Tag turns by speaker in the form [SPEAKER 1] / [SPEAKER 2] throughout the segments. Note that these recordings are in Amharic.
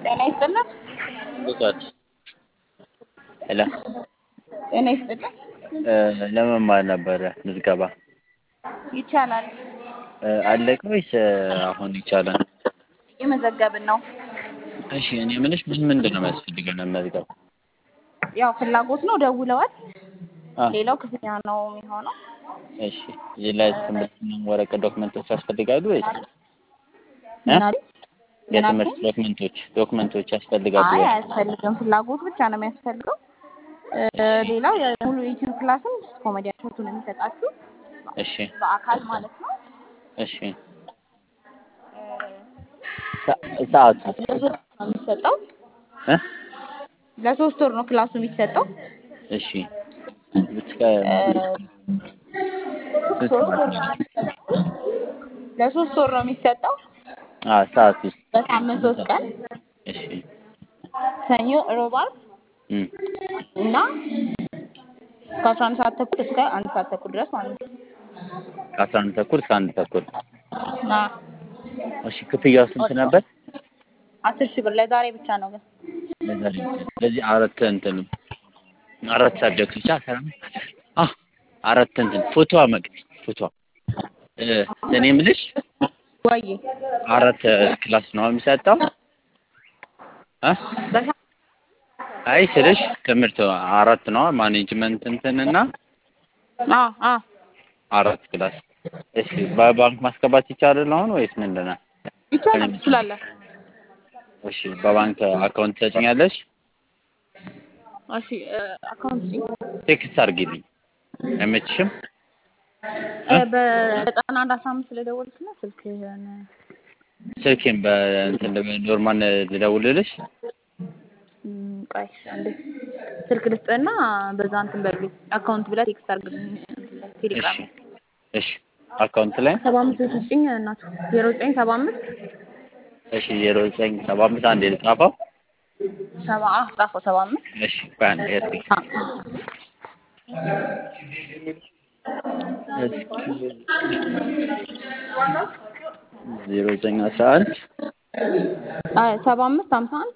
[SPEAKER 1] ጤና ይስጥልን።
[SPEAKER 2] ብቃት ሄሎ
[SPEAKER 1] ጤና ይስጥልን።
[SPEAKER 2] ለመማር ነበረ ምዝገባ
[SPEAKER 1] ይቻላል።
[SPEAKER 2] አለቀ ወይስ አሁን ይቻላል?
[SPEAKER 1] እየመዘገብን ነው።
[SPEAKER 2] እሺ እኔ የምልሽ ምን ምንድን ነው የሚያስፈልገው ለመዝገብ?
[SPEAKER 1] ያው ፍላጎት ነው። ደውለዋል።
[SPEAKER 2] አ
[SPEAKER 1] ሌላው ክፍያ ነው የሚሆነው።
[SPEAKER 2] እሺ እዚህ ላይ ትምህርት ወረቀት ዶክመንቶች ያስፈልጋሉ ወይስ እ?
[SPEAKER 1] ምን አሉ? ምን
[SPEAKER 2] የትምህርት
[SPEAKER 1] አልከኝ?
[SPEAKER 2] ዶክመንቶች ዶክመንቶች ያስፈልጋሉ
[SPEAKER 1] አይ
[SPEAKER 2] ወይ?
[SPEAKER 1] አያስፈልግም። ፍላጎት ብቻ ነው የሚያስፈልገው። እ፣
[SPEAKER 2] እሺ
[SPEAKER 1] ሌላው የሙሉ ዩቲዩብ ክላስም ኮሜዲያን ሾቱን የሚሰጣችሁ
[SPEAKER 2] እሺ
[SPEAKER 1] በአካል ማለት ነው።
[SPEAKER 2] እሺ ሰ- ሰዓቱ
[SPEAKER 1] ለሶስት ወር ነው የሚሰጠው።
[SPEAKER 2] እ?
[SPEAKER 1] ለሶስት ወር ነው ክላሱ የሚሰጠው።
[SPEAKER 2] እሺ እስከ
[SPEAKER 1] እ፣
[SPEAKER 2] ስንት
[SPEAKER 1] ሶስት
[SPEAKER 2] ሰዓት
[SPEAKER 1] ወር
[SPEAKER 2] ነው?
[SPEAKER 1] ለሶስት ወር ነው የሚሰጠው።
[SPEAKER 2] አ ሰዓት ውስጥ
[SPEAKER 1] በሳምንት ሶስት ቀን
[SPEAKER 2] እሺ
[SPEAKER 1] ሰኞ፣ ሮብ፣ ዓርብ
[SPEAKER 2] እም
[SPEAKER 1] እና ከአስራ አንድ ሰዓት ተኩል እስከ አንድ ሰዓት ተኩል ድረስ ማለት ነው።
[SPEAKER 2] ከአስራ አንድ ተኩል እስከ አንድ ተኩል
[SPEAKER 1] እና
[SPEAKER 2] እሺ ክፍያው ስንት ነበር?
[SPEAKER 1] አስር ሺህ ብር ለዛሬ ብቻ ነው ግን
[SPEAKER 2] ለዛሬ ብቻ። ስለዚህ አራት እንትን አራት ሳብጀክቶች አስራ አ አራት እንትን ፎቶ መቅድ ፎቶ እ እኔ የምልሽ
[SPEAKER 1] ወይ
[SPEAKER 2] አራት ክላስ ነው የሚሰጠው እ
[SPEAKER 1] በሳ-
[SPEAKER 2] አይ ስልሽ ትምህርት አራት ነው ማኔጅመንት እንትን እና
[SPEAKER 1] አ አ
[SPEAKER 2] አራት ክላስ እሺ በባንክ ማስገባት ይቻላል አሁን ወይስ ምንድን ነው?
[SPEAKER 1] ይቻላል ትችላለህ።
[SPEAKER 2] እሺ በባንክ አካውንት ትሰጭኛለሽ?
[SPEAKER 1] እሺ እ፣ አካውንት ስጪኝ።
[SPEAKER 2] ቴክስት አድርጊልኝ አይመችሽም?
[SPEAKER 1] እ፣ በዘጠና አንድ አስራ አምስት ስለደወልክና ስልክህን
[SPEAKER 2] ስልኬን በእንትን ኖርማል ልደውልልሽ?
[SPEAKER 1] እም፣ ቆይ አንዴ ስልክ ልስጥህና በዛ እንትን በሉኝ አካውንት ብለህ ቴክስት አድርግልኝ ቴሌግራም
[SPEAKER 2] እሺ እሺ አካውንት ላይ
[SPEAKER 1] ሰባ አምስት ስጭኝ እናቱ ዜሮ ዘጠኝ ሰባ አምስት
[SPEAKER 2] እሺ ዜሮ ዘጠኝ ሰባ አምስት አንዴ ልጻፈው።
[SPEAKER 1] ሰባ አ ጻፈው ሰባ አምስት
[SPEAKER 2] እሺ ቆይ አንዴ እስኪ
[SPEAKER 1] አ
[SPEAKER 2] ዜሮ ዘጠኝ አስራ አንድ
[SPEAKER 1] አ ሰባ አምስት ሀምሳ አንድ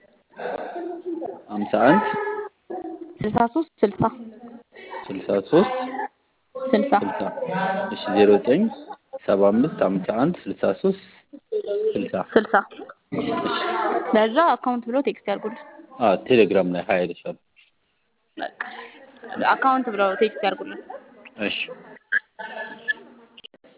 [SPEAKER 2] ሀምሳ አንድ
[SPEAKER 1] ስልሳ ሶስት ስልሳ
[SPEAKER 2] ስልሳ ሶስት
[SPEAKER 1] ስልሳ
[SPEAKER 2] ስልሳ እሺ ዜሮ ዘጠኝ ሰባ አምስት ሀምሳ አንድ ስልሳ ሶስት ስልሳ
[SPEAKER 1] ስልሳ ለዛ አካውንት ብሎ ቴክስት ያድርጉልኝ።
[SPEAKER 2] አዎ ቴሌግራም ላይ ሀይልሻል።
[SPEAKER 1] በቃ አካውንት ብለው ቴክስት ያድርጉልኝ።
[SPEAKER 2] እሺ